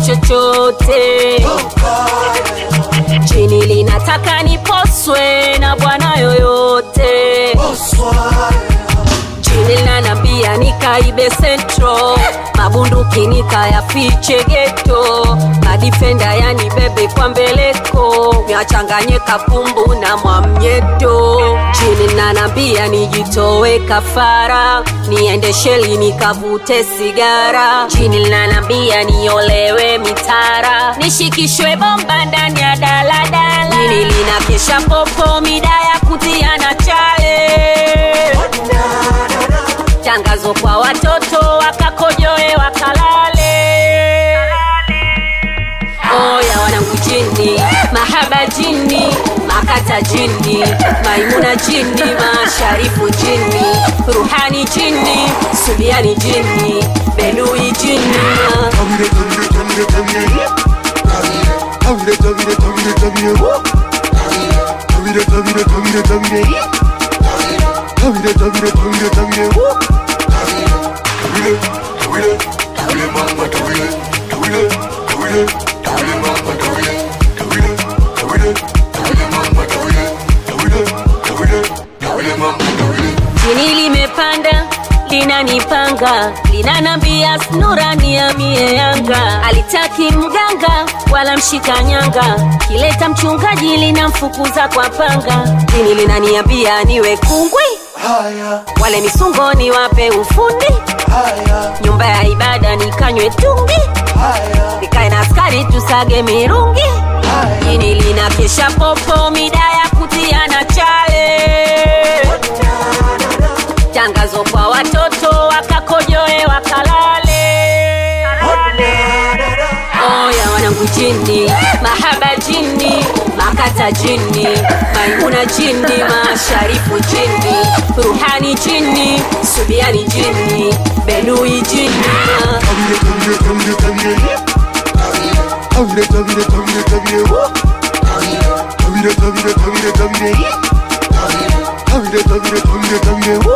chochote chini linataka niposwe na bwana yoyote chini linanambia nikaibe sentro mabunduki nikayafiche geto madifenda yani bebe kwa mbeleko niachanganye kapumbu na mwamnyeto chini linanambia nijitowe kafara niende sheli nikavute sigara chini linanambia niolewe mitara nishikishwe bomba ndani ya daladala chini linakesha popo mida ya kutiana chale tangazo kwa watoto wakakojoe wakalale oya wanangu jini mahaba jini makata jini maimuna jini masharifu jini ruhani jini subiani jini belui jini Tawire, tawire, tawire, tawire, woo. Tawire, tawire, tawire, tawire. Tawire, tawire, tawire, tawire, woo. Tawire, tawire, tawire, mama, tawire. Tawire, tawire, tawire, mama, tawire. Tawire, tawire, tawire, mama, tawire. Tawire, tawire, tawire, mama, tawire. jini limepanda linanipanga linanambia snura niamie yanga alitaki mganga wala mshikanyanga kileta mchungaji linamfukuza kwa panga jini linaniambia niwe kungwi Haya, wale misungoni wape ufundi haya, nyumba ya ibada nikanywe tungi haya, nikae na askari tusage mirungi haya. jini linakesha popo mida ya kutiana chale tangazo kwa watoto wakakojoe wakalale oya wanangu jini mahaba jini makata jini maimuna jini masharifu jini ruhani jini subiani jini belui jini Tawire, tawire, tawire, tawire. Tawire, tawire, tawire, tawire, woo. Tawire, tawire, tawire, tawire. Tawire, tawire, tawire, tawire, woo.